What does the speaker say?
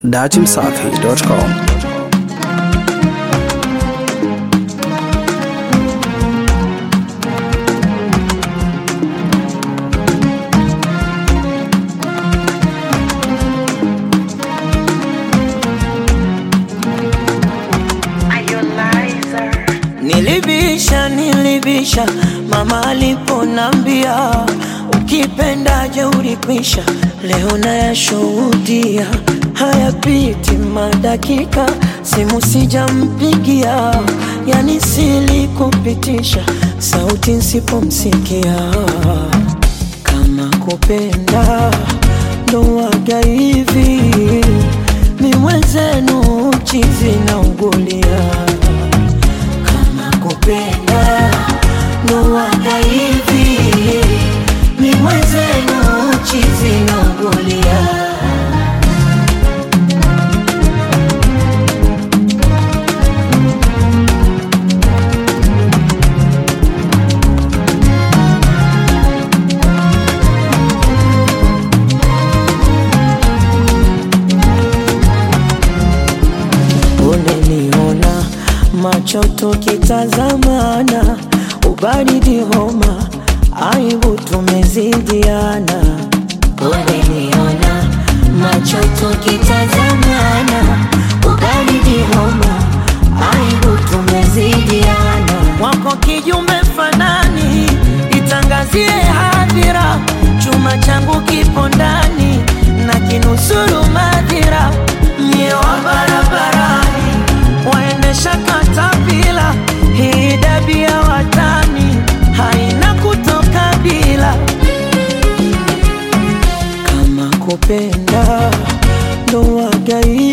datimsafi.com Nilibisha, nilibisha mama aliponambia ukipendaje ulikwisha. Leo nayashuhudia hayapiti madakika, simu sijampigia, yani silikupitisha sauti nsipomsikia. Kama kupenda ndo waga hivi, mi mwenzenu chizi na ugulia kama kupenda ndo waga hivi, ni mwenzenu chizi na ugulia. Uneniona macho tukitazamana, ubaridi homa, aibu tumezidiana. Uneniona macho tukitazamana, ubaridi homa, aibu tumezidiana. Wako kijume fanani, itangazie hadhira, chuma changu kipo ndani na kinusuru madhira, mie wa barabarani waendesha katapila, hii dabi ya watani haina kutoka bila. Kama kupenda ndo wagai